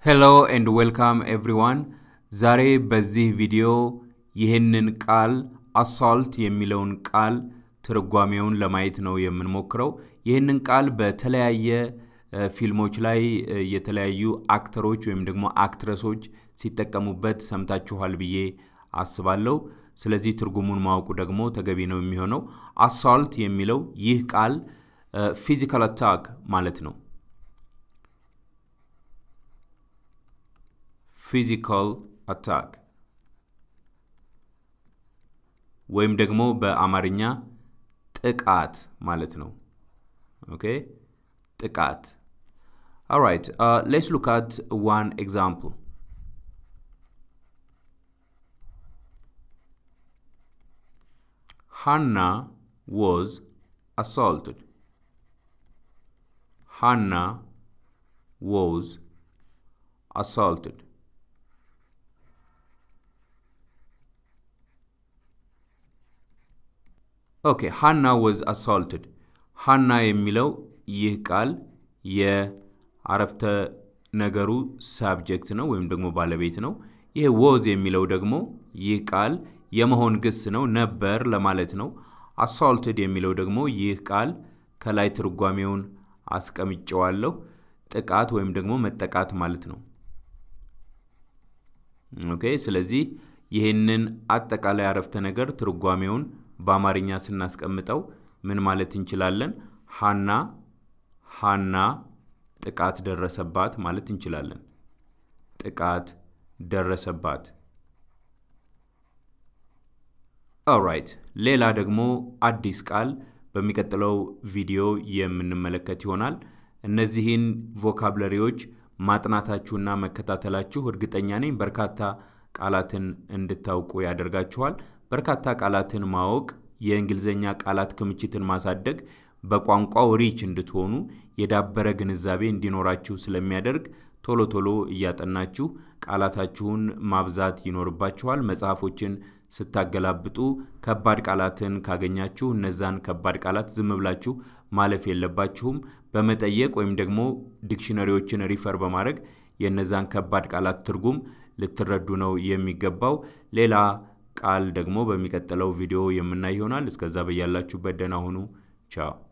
ሄሎ ኤንድ ዌልካም ኤቭሪዋን። ዛሬ በዚህ ቪዲዮ ይህንን ቃል አሳልት የሚለውን ቃል ትርጓሜውን ለማየት ነው የምንሞክረው። ይህንን ቃል በተለያየ ፊልሞች ላይ የተለያዩ አክተሮች ወይም ደግሞ አክትረሶች ሲጠቀሙበት ሰምታችኋል ብዬ አስባለሁ። ስለዚህ ትርጉሙን ማወቁ ደግሞ ተገቢ ነው የሚሆነው። አሳልት የሚለው ይህ ቃል ፊዚካል አታክ ማለት ነው። ፊዚካል አታክ ወይም ደግሞ በአማርኛ ጥቃት ማለት ነው። ኦኬ ጥቃት። ኦራይት ሌትስ ሉክ አት ዋን ኤግዛምፕል Hannah was assaulted. Hannah was assaulted. ኦኬ ሃና ወዝ አሳልትድ ሃና የሚለው ይህ ቃል የአረፍተ ነገሩ ሳብጀክት ነው ወይም ደግሞ ባለቤት ነው። ይህ ወዝ የሚለው ደግሞ ይህ ቃል የመሆን ግስ ነው፣ ነበር ለማለት ነው። አሳልትድ የሚለው ደግሞ ይህ ቃል ከላይ ትርጓሜውን አስቀምጨዋለሁ፣ ጥቃት ወይም ደግሞ መጠቃት ማለት ነው። ኦኬ ስለዚህ ይህንን አጠቃላይ አረፍተ ነገር ትርጓሜውን በአማርኛ ስናስቀምጠው ምን ማለት እንችላለን? ሃና ሃና ጥቃት ደረሰባት ማለት እንችላለን። ጥቃት ደረሰባት። ኦራይት ሌላ ደግሞ አዲስ ቃል በሚቀጥለው ቪዲዮ የምንመለከት ይሆናል። እነዚህን ቮካብለሪዎች ማጥናታችሁና መከታተላችሁ እርግጠኛ ነኝ በርካታ ቃላትን እንድታውቁ ያደርጋችኋል። በርካታ ቃላትን ማወቅ የእንግሊዝኛ ቃላት ክምችትን ማሳደግ በቋንቋው ሪች እንድትሆኑ የዳበረ ግንዛቤ እንዲኖራችሁ ስለሚያደርግ ቶሎ ቶሎ እያጠናችሁ ቃላታችሁን ማብዛት ይኖርባችኋል። መጽሐፎችን ስታገላብጡ ከባድ ቃላትን ካገኛችሁ እነዛን ከባድ ቃላት ዝም ብላችሁ ማለፍ የለባችሁም። በመጠየቅ ወይም ደግሞ ዲክሽነሪዎችን ሪፈር በማድረግ የእነዛን ከባድ ቃላት ትርጉም ልትረዱ ነው የሚገባው። ሌላ ቃል ደግሞ በሚቀጥለው ቪዲዮ የምናይ ይሆናል። እስከዛ በያላችሁበት ደህና ሁኑ። ቻው